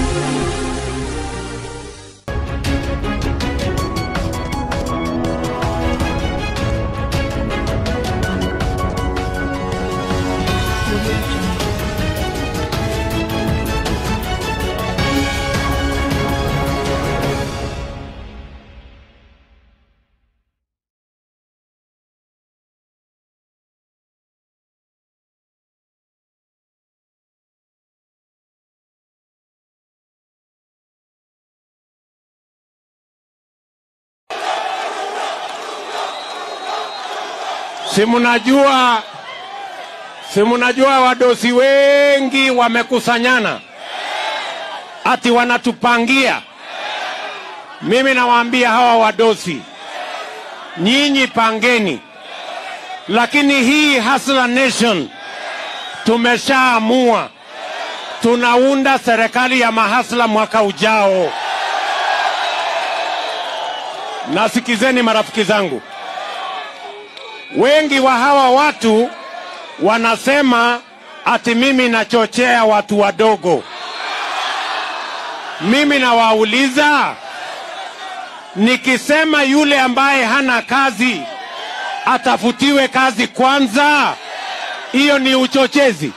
Si mnajua, si mnajua wadosi wengi wamekusanyana ati wanatupangia. Mimi nawaambia hawa wadosi, nyinyi pangeni, lakini hii Hustler Nation tumeshaamua tunaunda serikali ya mahasla mwaka ujao. Nasikizeni marafiki zangu, wengi wa hawa watu wanasema ati mimi nachochea watu wadogo. Mimi nawauliza, nikisema yule ambaye hana kazi atafutiwe kazi kwanza, hiyo ni uchochezi?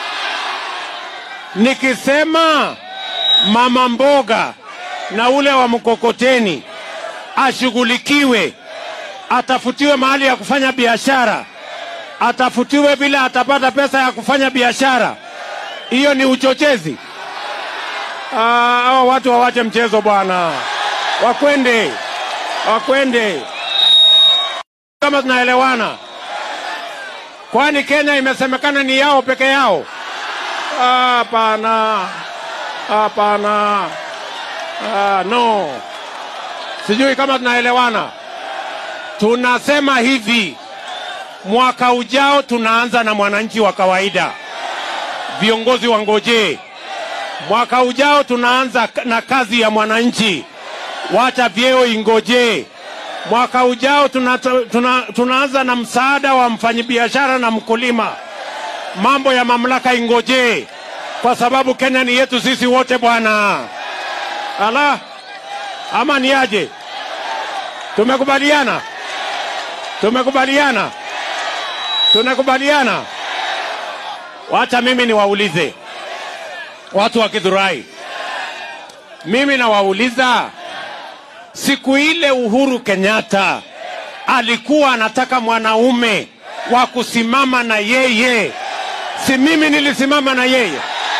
Nikisema mama mboga na ule wa mkokoteni ashughulikiwe, atafutiwe mahali ya kufanya biashara, atafutiwe vile atapata pesa ya kufanya biashara, hiyo ni uchochezi? Ah, Hawa watu wawache mchezo bwana, wakwende wakwende, kama tunaelewana. Kwani Kenya imesemekana ni yao peke yao? Hapana, hapana, ah, no. Sijui kama tunaelewana. Tunasema hivi, mwaka ujao tunaanza na mwananchi wa kawaida, viongozi wangojee. Mwaka ujao tunaanza na kazi ya mwananchi, wacha vyeo ingojee. Mwaka ujao tuna, tuna, tunaanza na msaada wa mfanyabiashara na mkulima mambo ya mamlaka ingojee, kwa sababu Kenya ni yetu sisi wote bwana. Ala, ama ni aje? Tumekubaliana, tumekubaliana, tunakubaliana. Wacha mimi niwaulize watu wa Githurai, mimi nawauliza, siku ile Uhuru Kenyatta alikuwa anataka mwanaume wa kusimama na yeye si mimi nilisimama na yeye?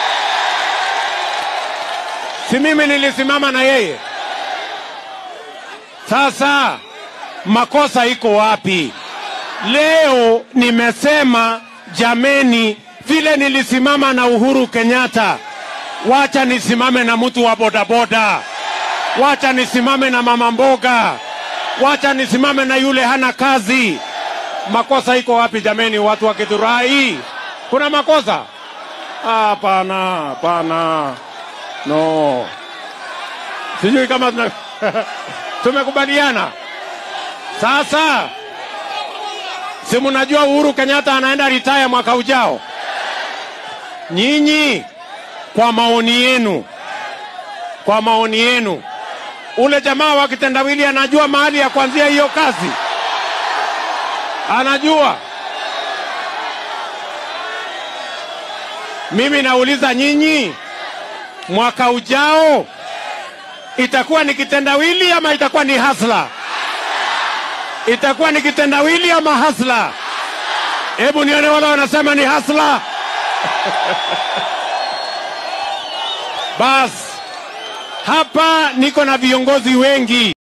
Si mimi nilisimama na yeye? Sasa makosa iko wapi? Leo nimesema jameni, vile nilisimama na Uhuru Kenyatta, wacha nisimame na mtu wa bodaboda, wacha nisimame na mama mboga, wacha nisimame na yule hana kazi. Makosa iko wapi jameni, watu wa Githurai? Kuna makosa? Hapana, hapana, no. Sijui kama tuna tumekubaliana. Sasa si mnajua Uhuru Kenyatta anaenda retire mwaka ujao. Nyinyi kwa maoni yenu, kwa maoni yenu, ule jamaa wa kitendawili anajua mahali ya kuanzia hiyo kazi? Anajua? Mimi nauliza nyinyi, mwaka ujao itakuwa ni kitendawili ama itakuwa ni hasla? Itakuwa ni kitendawili ama hasla? Hebu nione wale wanasema ni hasla. Bas, hapa niko na viongozi wengi.